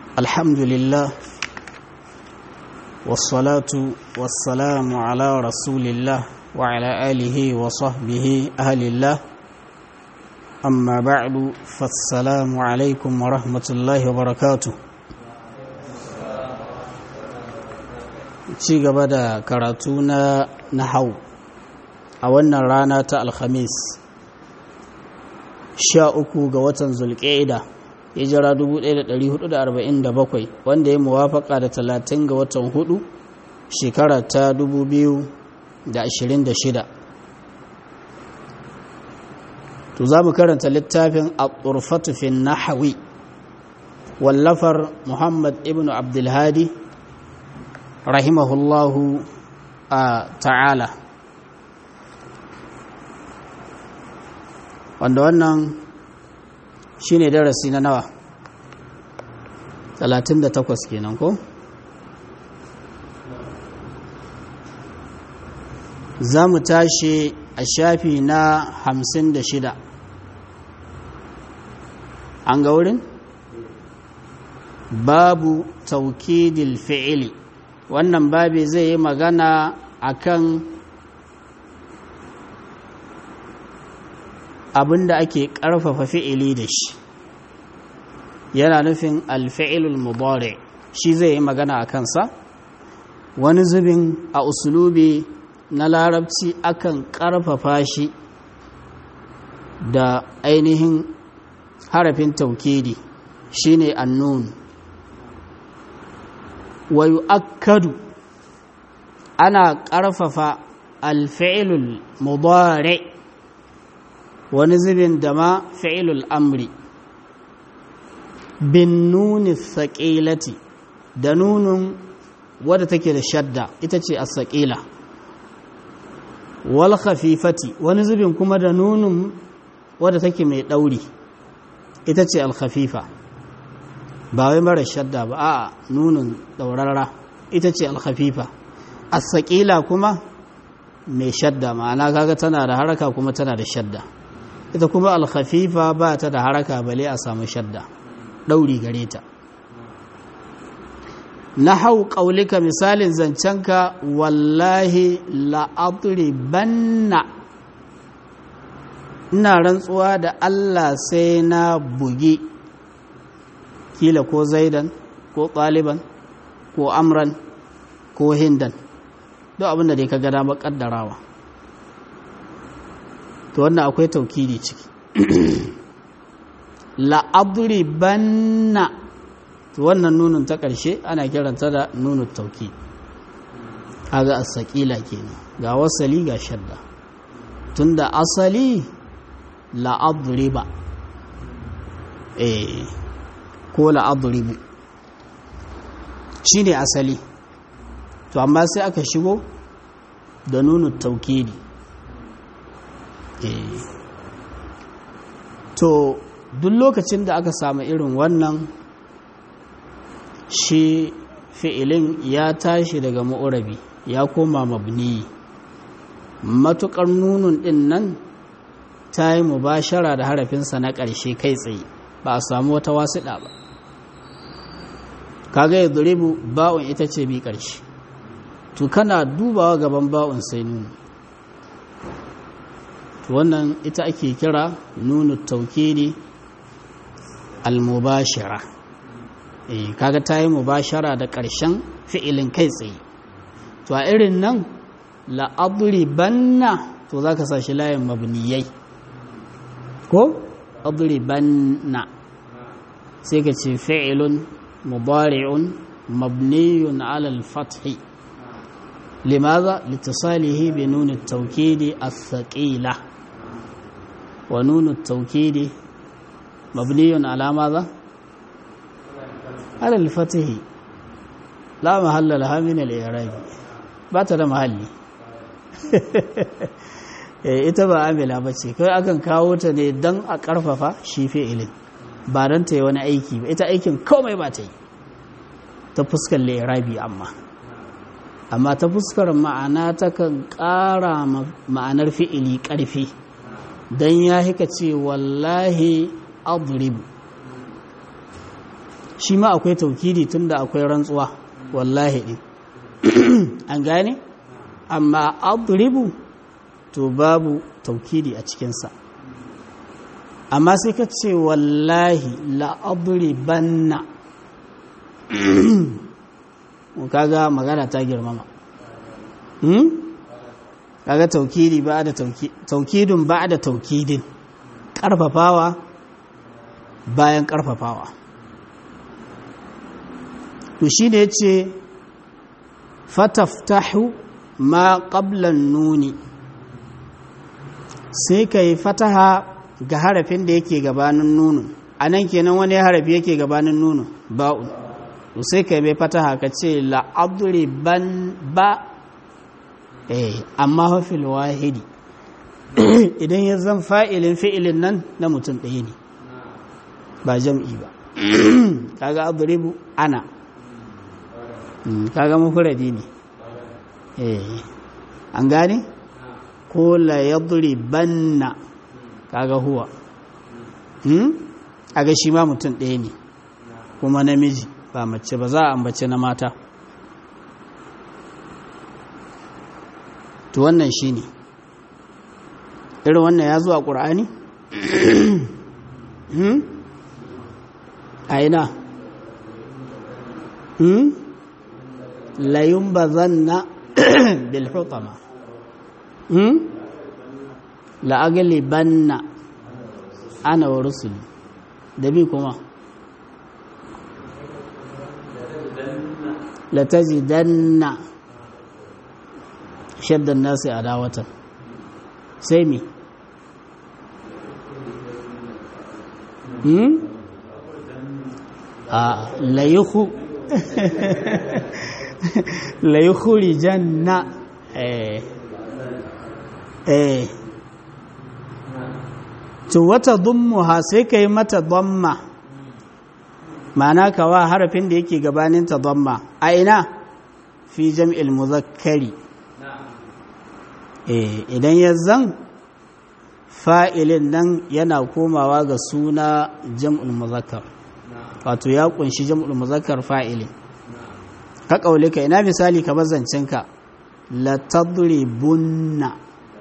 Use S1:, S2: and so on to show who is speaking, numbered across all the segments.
S1: الحمد لله والصلاة والسلام على رسول الله وعلى آله وصحبه أهل الله أما بعد فالسلام عليكم ورحمة الله وبركاته ci gaba da karatu na nahau a wannan rana ta alhamis sha uku ga watan zulƙa'ida hijira 1447 wanda ya muwafaka da 30 ga watan hudu shekara ta 2026 to za mu karanta littafin al-turfatu fi nahawi wallafar muhammad ibn abdulhadi rahimahullahu ta'ala wanda wannan shi ne darasi na nawa 38 kenan ko za mu tashi a shafi na 56 an ga wurin babu taukidil fi'ili wannan babi zai yi magana akan abin da ake ƙarfafa fi'ili da shi yana nufin alfi'ilul mudari shi zai yi magana a kansa wani zubin a usulubi na larabci akan ƙarfafa shi da ainihin harafin taukidi shine annun wa yu'akkadu ana ƙarfafa alfi'ilul mudari wani zubin da ma fi'ilul amri bin nuni saƙilati da nunun wadda take da shadda ita ce a saƙila wal khafifati wani zubin kuma da nunun wadda take mai ɗauri ita ce al khafifa ba wai mara shadda ba a nunun ɗaurarra ita ce al khafifa a saƙila kuma mai shadda ma'ana kaga tana da haraka kuma tana da shadda ita kuma alkhafifa ba ta da haraka bale a samu shadda ɗauri gare ta na hau ƙaulika misalin zancenka wallahi la'adri banna ina rantsuwa da Allah sai na bugi kila ko zaidan ko ɗaliban ko amran ko hindan duk abinda dai ka gada maƙaddarawa to wannan akwai taukidi ciki la'adri banna to wannan nunin ta ƙarshe ana kiranta da nunin tauki haga as-saqila kenan ga wasali ga shadda tunda asali la'adriba eh ko la'adribu shine asali to amma sai aka shigo da nunin taukidi to duk lokacin da aka samu irin wannan shi fi'ilin ya tashi daga ma'urabi ya koma mabni matukar nunun din nan ta yi mubashara da harafinsa na ƙarshe kai tsaye ba a samu wata wasiɗa ba kaga ya duribu ba'un ita ce bi ƙarshe to kana dubawa gaban ba'un sai nunu wannan ita ake kira nunu taukidi al-mubashara eh kaga tayi mubashara da ƙarshen fi'ilin kai tsaye to a irin nan la adribanna to zaka sa shi layin mabniyai ko adribanna sai ka ce fi'ilun mudari'un mabniyun ala al-fath limadha litisalihi bi nun at-tawkidi as-thaqila ونون التوكيد مبني على ماذا على الفتح لا محل لها من الإعراب بات da mahalli ita ba amila ba ce kai akan kawo ta ne don a ƙarfafa shi fi'ilin ba don ta yi wani aiki ba ita aikin komai ba ta yi ta fuskar lirabi amma amma ta fuskar ma'ana ta kan ƙara ma'anar fi'ili ƙarfi don ya hika ce wallahi adribu shi ma akwai taukidi tunda akwai rantsuwa wallahi ɗin an gane amma adribu to babu taukidi a cikinsa amma sai ka ce wallahi la'adribanna kaga magana ta girmama kaga taukidi ba da taukidin ba da taukidin karfafawa bayan karfafawa to shi ne ce fataftahu ma qablan nuni sai ka yi fataha ga harafin da yake gabanin nunu a nan kenan wani harafi yake gabanin nunu ba'un to sai ka yi mai fataha ka ce la'aduri ban ba eh amma hafil wahidi idan ya zan fa'ilin fi'ilin nan na mutum ɗaya ne ba jam'i ba kaga adribu ana kaga mufradi ne eh an gane ko la yadribanna kaga huwa hmm kaga shi ma mutum ɗaya ne kuma namiji ba mace ba za a ambace na mata to wannan shine irin wannan ya zo a ƙur'ani hmm a ina hmm layumbazanna bil hutama hmm la'aglibanna ana wa rusuli da bi kuma latajidanna shaddan nasi adawatan sai mi hmm a layuhu layukhrijanna eh eh to wata dummuha sai kai mata damma ma'ana kawa harafin da yake gabanin ta damma a ina fi jam'il muzakkari eh idan ya zan fa'ilin nan yana komawa ga suna jam'ul muzakkar wato ya kunshi jam'ul muzakkar fa'ilin ka kaulika ina misali ka bazancinka la tadribunna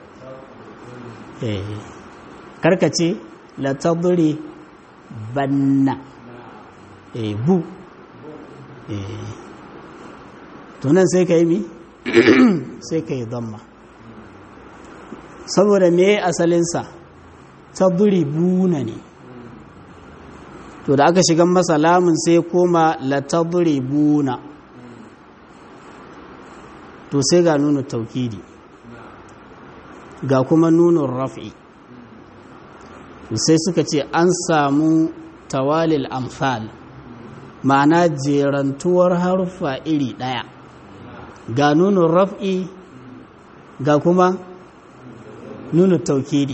S1: eh karkace la tadri banna eh bu eh to nan sai ka yi mi sai ka yi damma saboda me asalinsa tadribuna ne to da aka shiga masa lamun sai koma la tadribuna to sai ga nuna taukidi ga kuma nunin raf'i sai suka ce an samu tawalil amfal ma'ana jerantuwar haruffa iri ɗaya ga nunin raf'i ga kuma nunin taukidi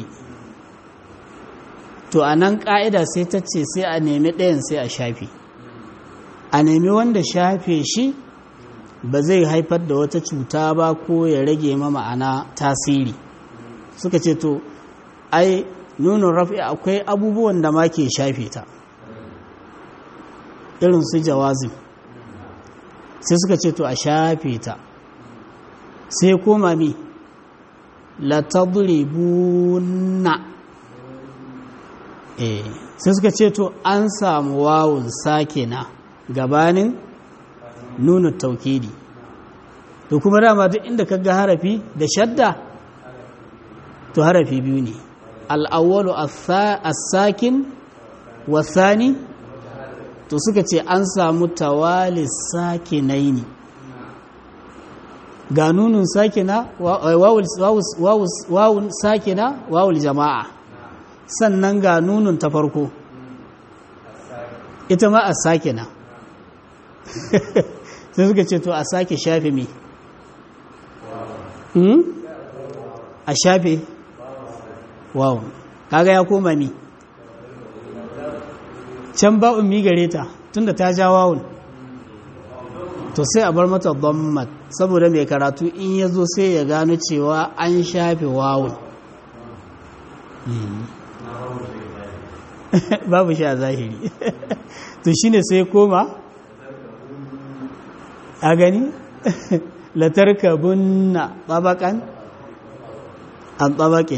S1: to a nan ƙa'ida sai ta ce sai a nemi ɗayan sai a shafe a nemi wanda shafe shi ba zai haifar da wata cuta ba ko ya rage ma ma'ana tasiri suka ce to ai nunin rafi akwai abubuwan da ma ke shafe ta irin su jawazin sai suka ce to a shafe ta sai koma mi latadribuna eh sai suka ce to an samu wawun sakina gabanin nuna taukidi to kuma dama duk inda kaga harafi da shadda to harafi biyu ne al'awwalu as-sakin wasani to suka ce an samu tawali sakinaini ga nunun sakina wawun sakina wawul jama'a sannan ga nunun ta farko ita ma a sakina sai suka ce to a sake shafe me a shafe wow kaga ya koma mi can ba'un mi gare ta tunda ta ja wawun to sai a bar mata dhammat saboda mai karatu in ya zo sai ya gano cewa an shafe wawun babu shi a zahiri to shine sai koma a gani latarkabunna tabakan an tabakin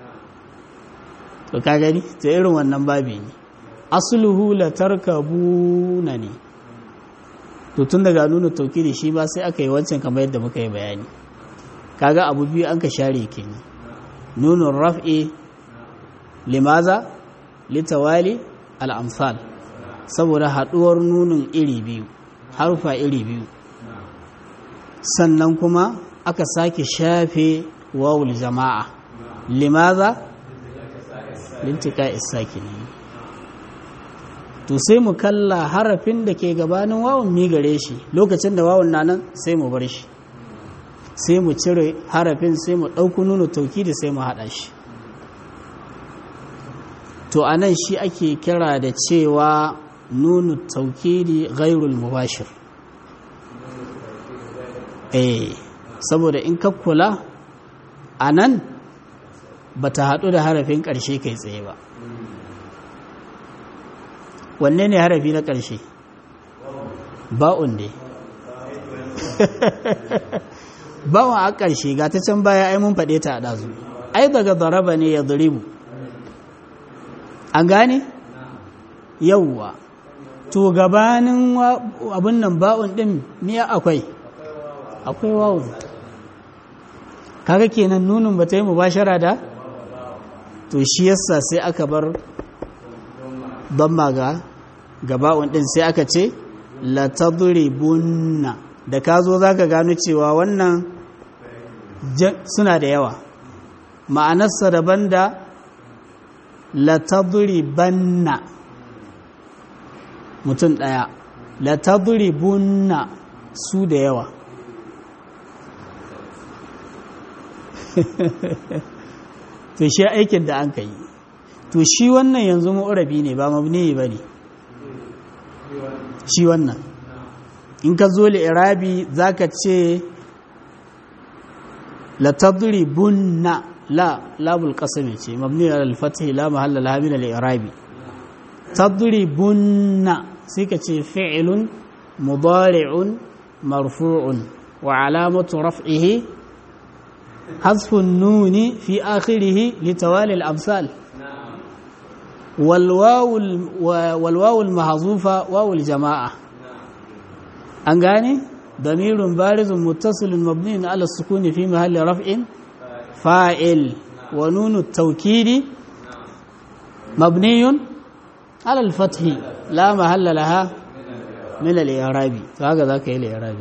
S1: to ka gani to irin wannan babi ne asluhu latarkabuna ne to tun daga nuna tauki da shi ba sai aka yi wancan kamar yadda muka yi bayani kaga abu biyu an ka share kenan nunun raf'i limaza litawali al'amsal saboda haɗuwar nunin iri biyu harfa iri biyu sannan kuma aka sake shafe wawul jama'a limaza lintika isaki ne to sai mu kalla harafin da ke gabanin wawun mi gare shi lokacin da wawun na nan sai mu bar shi sai mu cire harafin sai mu ɗauku nuna tauki da sai mu haɗa shi to a nan shi ake kira da cewa nunu taukidi ghairul mubashir eh saboda in ka kula a nan ba ta haɗu da harafin ƙarshe kai tsaye ba wanne ne harafi na ƙarshe ba'un ne ba'un a ƙarshe ga ta can baya ai mun faɗe ta a ɗazu ai daga zaraba ne ya zuribu an gane yauwa to gabanin abin nan ba'un ɗin miya akwai akwai wawun kaga kenan nunin ba ta yi mubashara da to shi yasa sai aka bar damma ga gaba'un ɗin sai aka ce latadribunna da ka zo za ka gano cewa wannan suna da yawa ma'anarsa daban da latadribanna mutum ɗaya latadribunna su da yawa to shi aikin da an ka yi to shi wannan yanzu ma'urabi ne ba mabni ba ne shi wannan in ka zo li'irabi za ka ce latadribunna la labul qasami ce mabni al fathi la mahalla laha min al i'rabi tadribunna sai ka ce fi'lun mudari'un marfu'un wa alamatu raf'ihi حذف النون في آخره لتوالي الأمثال والواو والواو المحذوفة واو الجماعة أنغاني ضمير بارز متصل مبني على السكون في محل رفع فاعل ونون التوكيد مبني على الفتح لا محل لها من الإعراب فهكذا كي الإعراب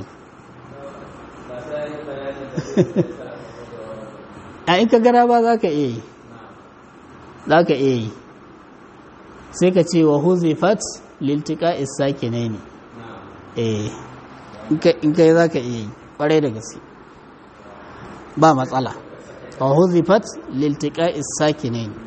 S1: a in ka gara ba za ka iya yi za ka iya yi sai ka ce wa huzifat liltika isaki ne ne eh in ka yi za ka iya yi ƙwarai da gaske ba matsala wa huzifat liltika isaki ne ne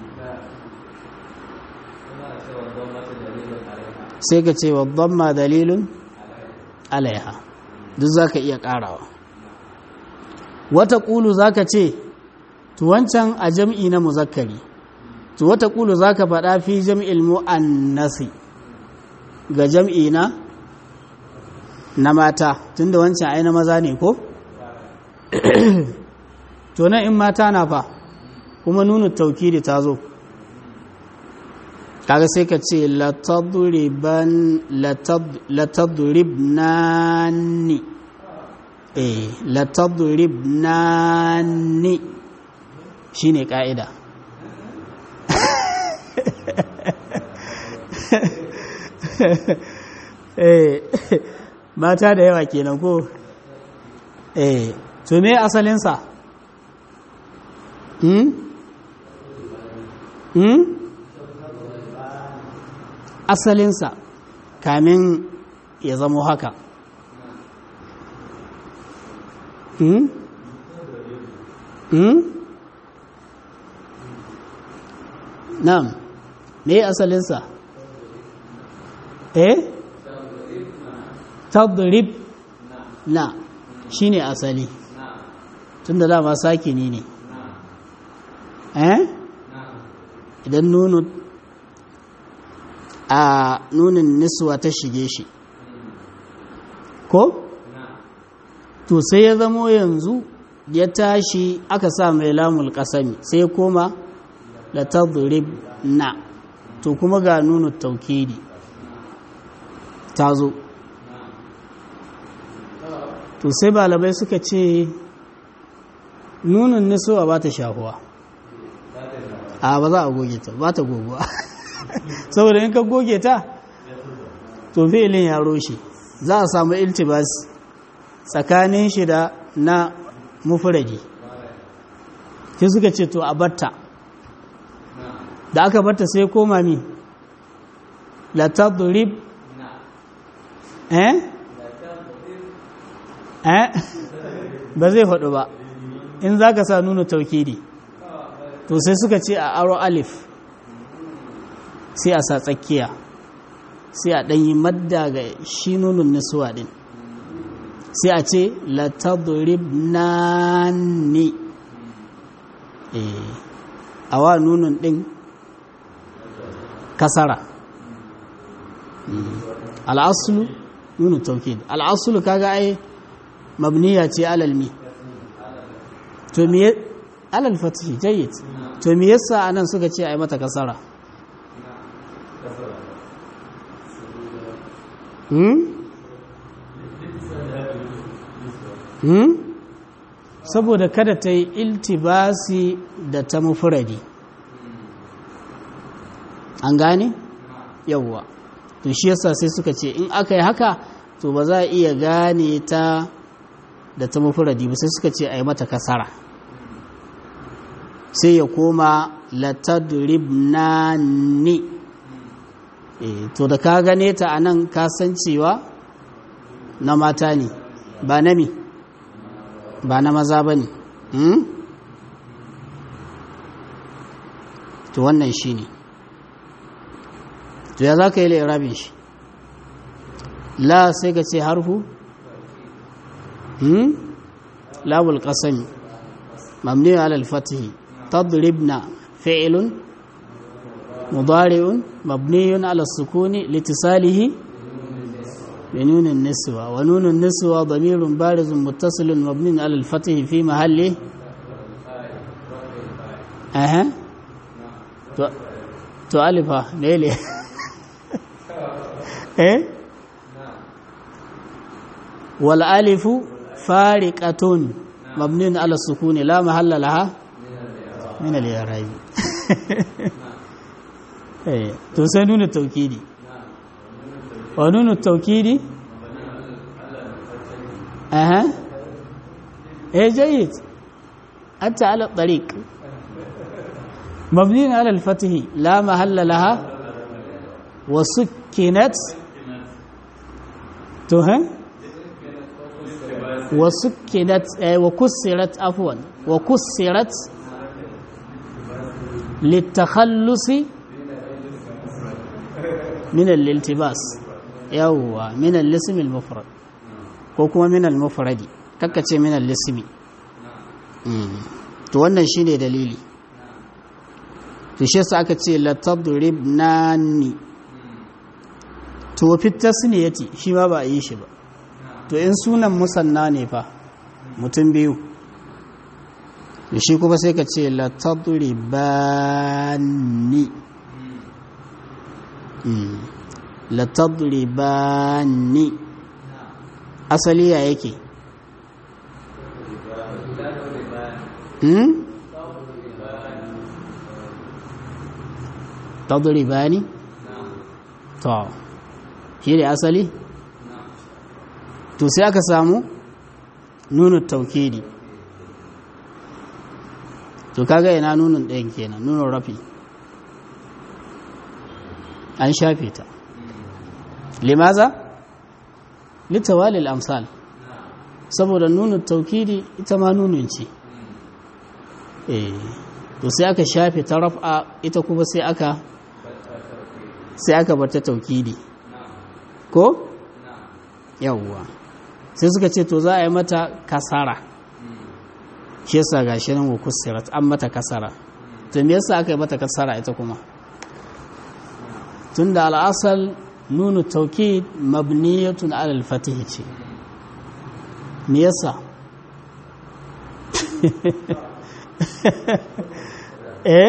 S1: sai ka ce wa ma dalilun alaiha duk za ka iya ƙarawa wata ƙulu za ka ce to wancan a jam'i na muzakkari to wata kulu za ka faɗa fi jam'il mu'annasi ga jam'i na na mata tunda wancan ai na maza ne ko to nan in mata na fa kuma nuna taukiri ta zo kaga sai ka ce latadribnani eh latadribnani shi ne ƙa'ida mata da yawa kenan ko eh to me asalinsa hmm? hmm? asalinsa kamin ya zamo haka hmm? hmm? Na'am, me asalinsa? Eh? Tadrib na shi ne asali, tun da dama sakini ne. Eh? Idan nunu a nunin niswa ta shige shi ko? to sai ya zamo yanzu ya tashi aka sa mai lamul kasami sai ya koma la tadrib na to kuma ga nunu taukidi ta zo to sai balabai suka ce nunin nisowa ba ta shahuwa a ba za a goge ta ba ta goguwa saboda in ka goge ta to fi'ilin ya roshe za a samu iltibas tsakanin shi da na mufuradi sai suka ce to a batta da aka batta sai koma mi la tadrib eh eh ba zai faɗo ba in za ka sa nuna taukidi to sai suka ce a aro alif sai a sa tsakiya sai a ɗanyi madda ga shi nunun nisuwa ɗin sai a ce latadrib nani a wa nunun ɗin kasara al'asulu nunu taukid al'asulu kaga ai mabniya ce alalmi to me alal fatihi jayyid to me yasa anan suka ce ai mata kasara hmm hmm saboda kada ta yi iltibasi da ta mufuradi an gane yawwa to shi yasa sai suka ce in aka yi haka to ba za a iya gane ta da ta mufuradi ba sai suka ce a yi mata kasara sai ya koma latadribnani e, to da ka gane ta a nan kasancewa na mata ne ba na mi ba na maza ba ne hmm? to wannan shi ne to ya za ka yi lairabin shi la sai ka ce harfu hmm? labul ƙasami mamni alal fatihi tadribna fi'ilun mudari'un mabniyun ala sukuni litisalihi بنون النسوة ونون النسوة ضمير بارز متصل مبني على الفتح في محله أها تؤلفها ليلي إيه والألف فارقة مبني على السكون لا محل لها من الإعراب إيه تسنون التوكيدي ونون التوكيد أها إيه جيد أنت على الطريق مبني على الفتح لا محل لها وسكنت تها وسكنت أي وكسرت عفوا وكسرت للتخلص من الالتباس yawwa min al-ismi al-mufrad ko kuma min al-mufradi kakkace min al-ismi to wannan shine dalili to shi yasa aka ce la tadribnani to fi tasniyati shi ma ba a yi shi ba to in sunan musanna ne fa mutum biyu to shi kuma sai ka ce la tadribani latadribani asali ya yake hmm? tadribani to shi ne asali to sai aka samu nunu taukidi to kaga ina nunun ɗayan kenan nunun rafi an shafe ta limaza litawali al-amsal saboda nunu taukidi ita ma nunun ce eh to sai aka shafe ta raf'a ita kuma sai aka sai aka bar ta taukidi ko yawwa sai suka ce to za a yi mata kasara shi yasa gashi nan wa kusirat an mata kasara to me yasa aka yi mata kasara ita kuma tunda al'asal nunu taukid mabniyatun alal fatih ce me yasa eh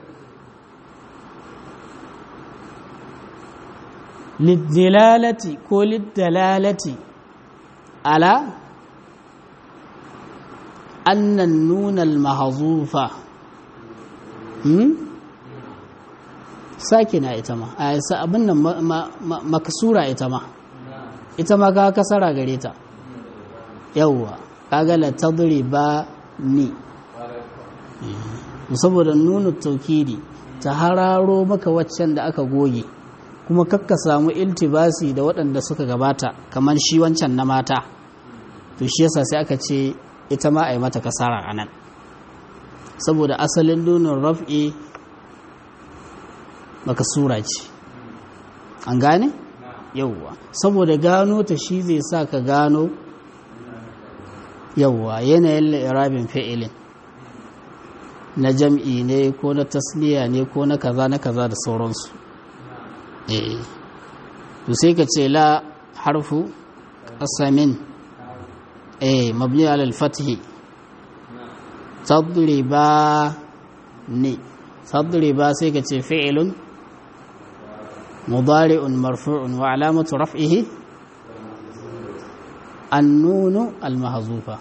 S1: liddilalati ko liddalalati ala annan nunal mahazufa hmm? sakina ita ma a yasa abin nan makasura ita ma ita ma ka kasara gare ta yawwa kaga la tadriba ni saboda nuna taukidi ta hararo maka waccan da aka goge kuma kakka samu iltibasi da waɗanda suka gabata kamar shi wancan na mata to shi yasa sai aka ce ita ma a yi mata kasara a nan saboda asalin nunin raf'i makasura ce an gane? yauwa saboda gano ta shi zai sa ka gano yauwa yanayin la'irabin fi'ilin na jam'i ne ko na tasniya ne ko na kaza na kaza da sauransu eh to sai ka ce la harfu qasamin eh mabni ala al-fath tadriba ni tadriba sai ka ce fi'lun mudari'un marfu'un wa alamatu raf'ihi النون المحذوفة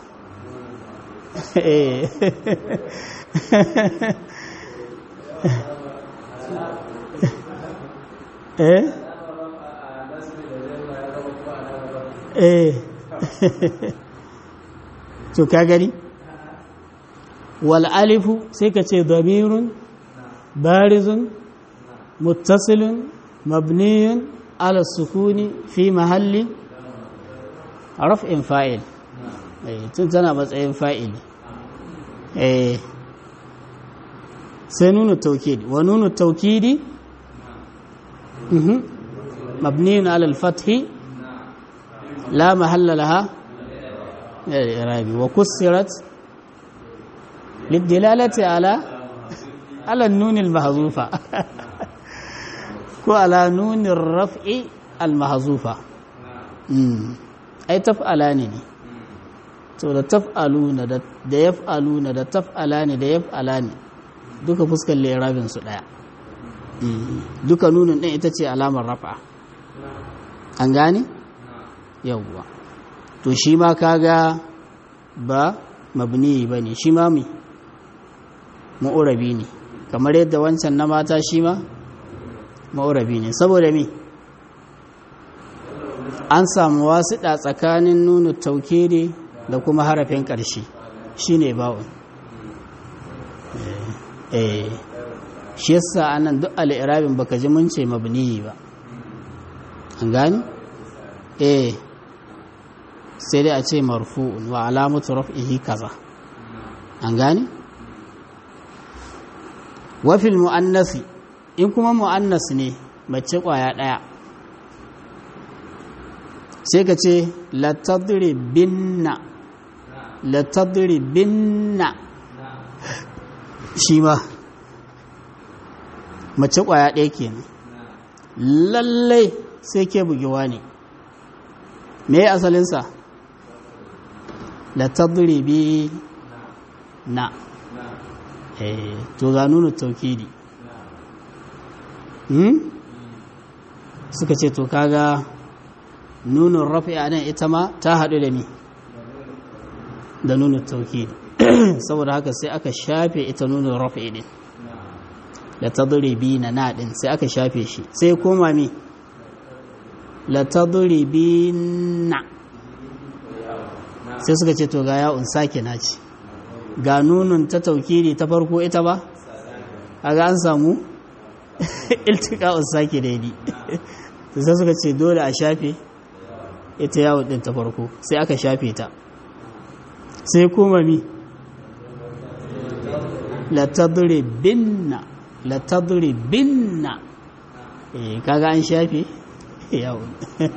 S1: eh eh to ka gani wal alifu sai ka ce damirun barizun muttasilun mabniyun ala sukuni fi mahalli raf'in fa'il tun tana matsayin fa'il sai nuna taukidi wa nuna taukidi mabniyun alal fathi la mahalla laha irabi wa kussirat lidilalati ala ala nunil mahzufa ko ala nunin raf'i al mahzufa ai taf'ala ne ne to da taf'aluna da yaf'aluna da taf'ala ne da yaf'ala ne duka fuskar lirabin su daya duka nunin din ita ce alamar rafa an gane yawwa to shi ma kaga ba mabni ba ne shi ma mi ma'urabi ne kamar yadda wancan na mata shi ma ma'urabi ne saboda mi an samu wasiɗa tsakanin nuna taukiri da kuma harafin ƙarshe shi ne ba'un eh shi yasa anan duk al'irabin baka ji mun ce mabniyi ba an gani eh sai dai a ce marfu'un wa alamatu raf'ihi kaza an gani wafil mu'annasi in kuma mu'annas ne mace kwaya ɗaya sai ka ce latadribinna latadribinna shi ma mace kwaya ɗaya kenan lallai sai ke bugewa ne me asalinsa latadribi na eh to ga nuna taukidi hmm? suka ce to kaga nunin rafi a nan ita ma ta haɗu da mi da nunin tauki saboda haka sai aka shafe ita nunin rafi ɗin da ta bi na naɗin sai aka shafe shi sai koma mi la ta bi na sai suka ce to ga ya'un sake na ce ga nunin ta taukiri ta farko ita ba a ga an samu iltika'un sake daidai sai suka ce dole a shafe ita yawon ɗin ta farko sai aka shafe ta sai kuma mi latadure binna latadure binna eh kaga an shafe yawon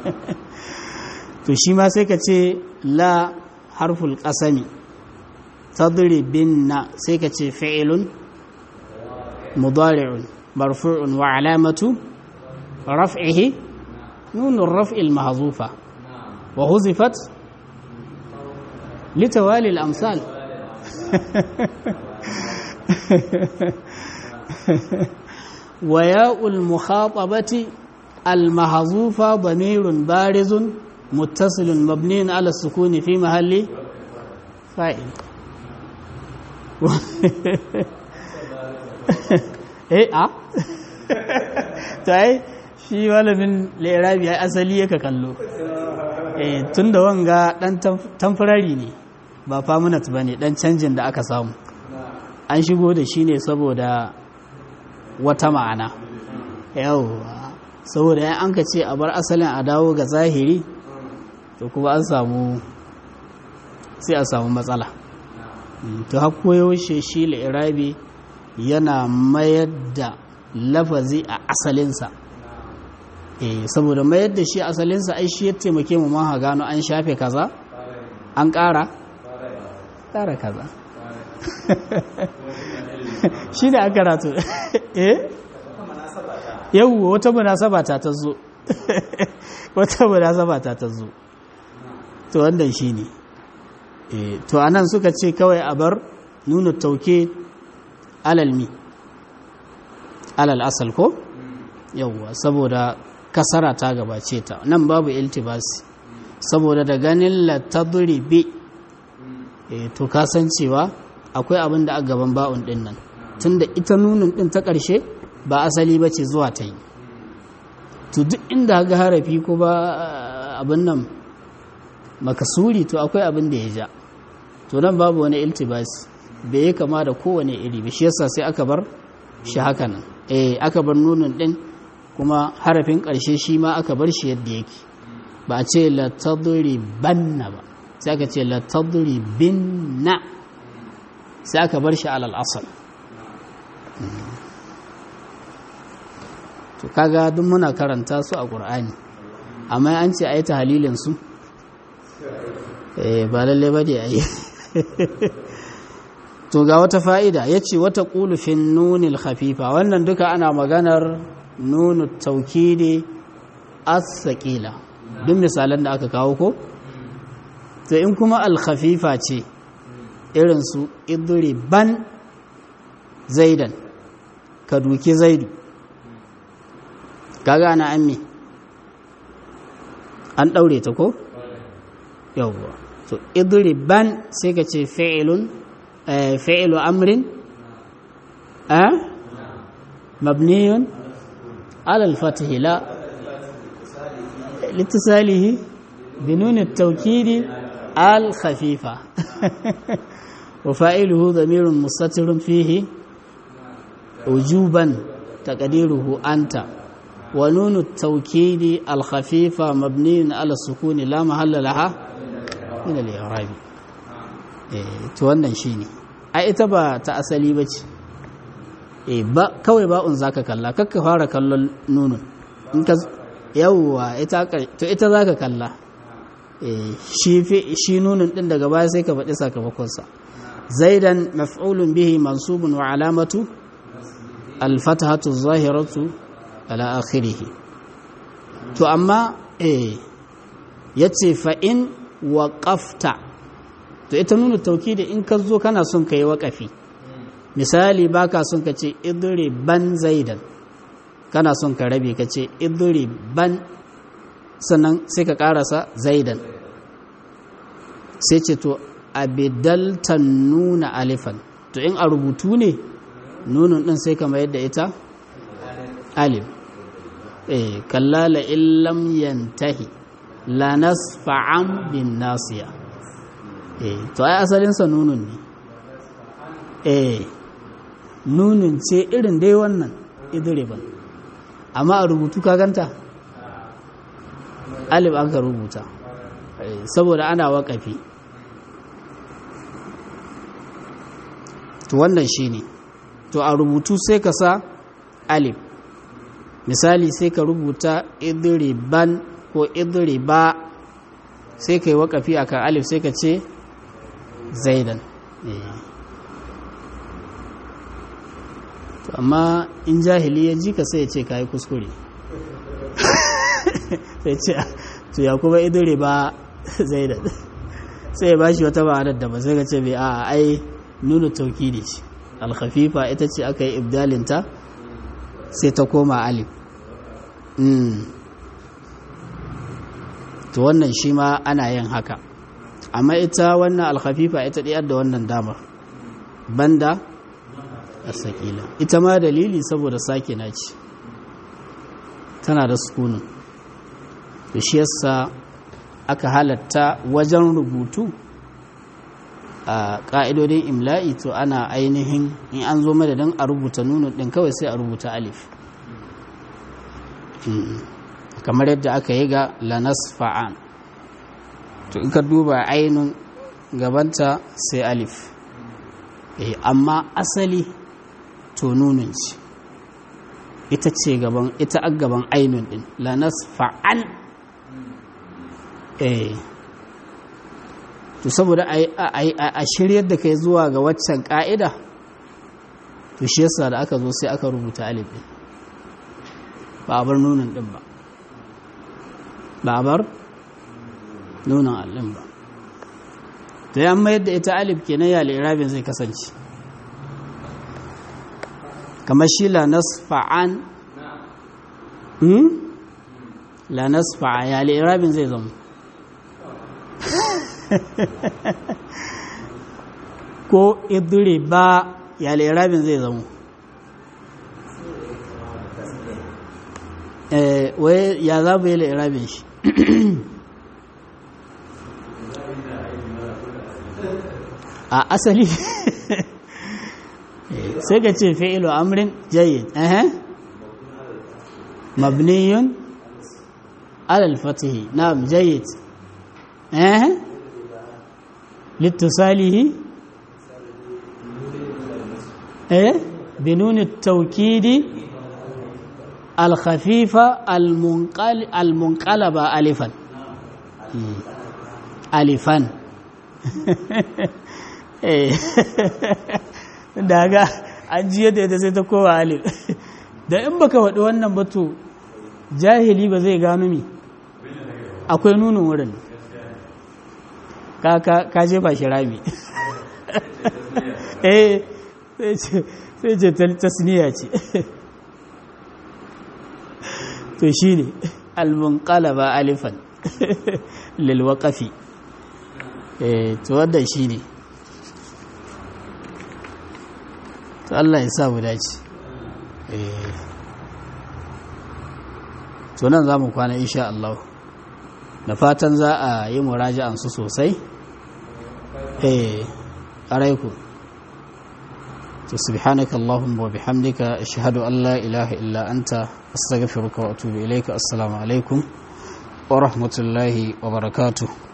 S1: to shi ma sai ka ce la harful ƙasami tadure binna sai ka ce fi'ilun mudari'un marfu'un wa alamatu raf'ihi nunun raf'il mahzufa wa huzifat litawali al-amsal wa ya'ul mukhatabati al-mahzufa damirun barizun muttasilun mabniun ala sukuni fi mahalli fa'il eh a ta yi shi malamin lerabi ya asali yaka kallo eh tun da wanga dan tamfarari ne ba permanent ba ne dan canjin da aka samu an shigo da shi ne saboda wata ma'ana yau saboda yan an ka ce a bar asalin a dawo ga zahiri to kuma an samu sai a samu matsala to yaushe shi lirabi yana mayar da lafazi a asalinsa eh saboda mayar da shi asalinsa ai shi ya taimake mu ma gano an shafe kaza an ƙara ƙara kaza shi da aka ratu eh yawwa wata munasaba ta ta zo wata munasaba ta ta zo to wannan shi ne to anan suka ce kawai a bar nuna tauke alalmi alal asal ko yawwa saboda kasara ta gabace ta nan babu iltibasi saboda da ganin latadribi e to kasancewa akwai abin da a gaban ba'un din nan tunda ita nunin din ta ƙarshe ba asali ba ce zuwa ta yi to duk inda ga harafi ko ba abin nan makasuri to akwai abin da ya ja to nan babu wani iltibasi bai yi kama da kowane iri ba shi yasa sai aka bar shi haka nan eh aka bar nunin din kuma harafin ƙarshe shi ma aka bar shi yadda yake ba a ce la banna ba sai aka ce la binna sai aka bar shi alal asal to kaga duk muna karanta su a ƙur'ani amma an ce a yi ta halilin su eh ba lalle ba da yi to ga wata fa'ida ya ce wata ƙulufin nunil hafifa wannan duka ana maganar nunu taukidi as-saqila duk misalan da aka kawo ko to in kuma al-khafifa ce irin su ban zaidan ka duki zaidu kaga ana ammi an daure ta ko yawwa to ban sai ka ce fi'ilun fi'ilu amrin a mabniyun على الفتح لا لاتصاله بنون التوكيد الخفيفة وفائله ضمير مستتر فيه وجوبا تقديره أنت ونون التوكيد الخفيفة مبني على السكون لا محل لها من الإعراب wannan shine ai ita ba ta asali bace e ba kawai ba'un zaka kalla kakka fara kallon nunun in ka yawwa ita to ita zaka kalla e shi fi shi nunun din daga baya sai ka faɗi sakamakon sa zaidan maf'ulun bihi mansubun wa alamatu al-fathatu zahiratu ala akhirih to amma eh yace fa in waqafta to ita nunu tawkidi in ka zo kana son kai waƙafi misali baka son ka ce idri ban zaidan kana son ka rabe ka ce idri ban sannan sai ka karasa zaidan sai ce to abidaltan nuna alifan to in a rubutu ne nunun din sai ka mayar da ita alif eh kallala illam yantahi la nasfa'an bin nasiya eh to ai asalin sa nunun ne eh nunin ce irin dai wannan idriban amma a rubutu ka ganta alif aka rubuta saboda ana waƙafi to wannan shine to a rubutu sai ka sa alif misali sai ka rubuta idriban ko idriba sai ka yi waƙafi akan alif sai ka ce zaidan amma in jahili ya ji ka sai ya ce ka yi kuskure sai ce to ya kuma idure ba zaidan sai ya bashi wata ma'anar da ba sai ka ce bai a ai nuna tauki ne ce alkhafifa ita ce aka yi ibdalinta sai ta koma alif to wannan shi ma ana yin haka amma ita wannan alkhafifa ita ɗiyar da wannan damar banda asakila ita ma dalili saboda sake na ce tana da sukunin da shi yasa aka halatta wajen rubutu a ƙa'idodin imla'i to ana ainihin in an zo madadin a rubuta nunu ɗin kawai sai a rubuta alif kamar yadda aka yi ga lanas fa'an to in ka duba ainihin gabanta sai alif amma asali to nunun ce ita ce gaban ita a gaban ainihin ɗin lanas fa'an eh to saboda a shiryar da kai zuwa ga waccan ka'ida to shi yasa da aka zo sai aka rubuta alif din ba a bar nunin din ba ba a bar nunin allin ba to ya mayar da ita alif kenan ya lirabin zai kasance kamar shi la nasfa'an la nasfa'a ya lirabin zai zama ko idire ba ya lirabin zai zamo wai ya za mu yi lirabin shi a asali sai ka ce fi'ilu amrin jayyid mabniyun alal fatihi na'am jayyid eh لاتصاله ايه بنون التوكيد الخفيفة المنقل المنقلبة ألفا ألفا daga an ji yadda ita sai ta kowa alif da in baka faɗi wannan batu jahili ba zai gano mi akwai nunin wurin ka jefa shi rami eh sai ce tasniya ce to shi ne almunqalaba alifan lilwaƙafi eh to wannan shi ne to Allah ya sa mu dace eh to nan za mu kwana insha Allah da fatan za a yi muraja'an su sosai eh alaikum to subhanaka allahumma wa bihamdika ashhadu an la ilaha illa anta astaghfiruka wa atubu ilayka assalamu alaikum wa rahmatullahi wa barakatuh